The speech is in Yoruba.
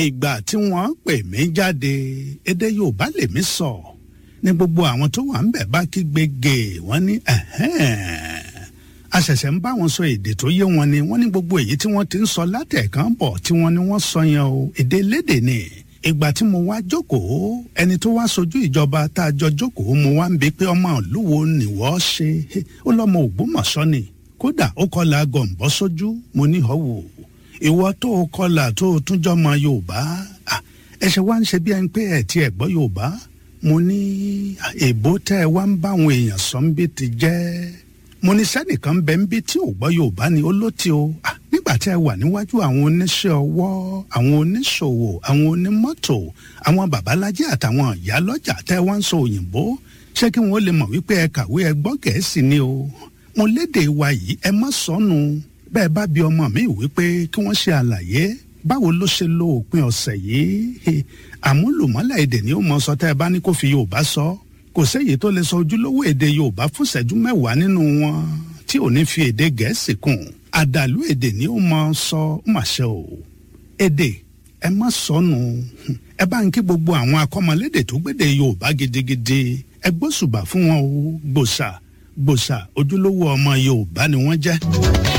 ìgbà tí wọ́n pè mí jáde èdè yorùbá lèmi sọ ní gbogbo àwọn tó wà ń bẹ̀ bá kígbe gè wọ́n ní a ṣẹ̀ṣẹ̀ ń bá wọn sọ èdè tó yé wọn ni wọ́n ní gbogbo èyí tí wọ́n ti ń sọ látẹ̀kàn bọ̀ tí wọ́n ní wọ́n sọ yẹn o èdè lédè ni ìgbà tí mo wá jókòó ẹni tó wá sojú ìjọba tá a jọ jókòó mo wá ń bi pé ọmọ olúwo nìwọ́ ṣe ó lọ́mọ ògbómọ̀ṣọ́ ni kódà ó kọlà gọ̀ǹbọ́ sójú mo ní họ́wọ́ ìwọ tó o kọlà tó o tún jọmọ yorùbá ẹsẹ wa ń ṣe bí ẹni pé ẹ ti ẹ gbọ́ yorùbá mo ní èbó tẹ ẹ wá ń bá àwọn èèyàn sọ ń bí ti jẹ́ mo ní sẹ́nìkan bẹ́ẹ̀ ń bí tí ò gbọ́ yorùbá ni ó ló ti o nígbà tí ẹ wà níwájú àwọn oníṣẹ́ ọwọ́ àwọn oníṣòwò àwọn onímọ́tò àwọn babalájẹ́ àtàwọn ìyálọ́jà tẹ́ wá ń sọ òyìnbó ṣé kí wọ́n lè mọ̀ wípé ẹ kàwé ẹ gbọ́ gẹ̀ẹ́sì ni o mo léde wa yìí ẹ má sọnù bẹ́ẹ̀ bá bi ọmọ mi wípé kí wọ́n ṣe àlàyé báwo ló ṣe lo òpin ọ̀sẹ̀ yìí àmúlùmọ́lẹ̀ èdè ni ó mọ sọ tẹ́ ẹ bá ní kó fi yorùbá sọ kò séyìí tó lè sọ ojúlówó èdè yorùbá fún ìṣẹ́jú mẹ́wàá nínú wọn tí ò ní fi èdè gẹ̀ẹ́sì kùn àdàlú èdè ni ó mọ sọ màṣẹ o èdè ẹ má sọnù ẹ bá ń kí gbogbo àwọn akọ́mọlédè tó gbédè yorùbá gidigidi ẹ gbóṣùbà fún wọn o gbòṣà gbòṣà ojúlówó ọmọ yorùbá ni wọ́n jẹ́.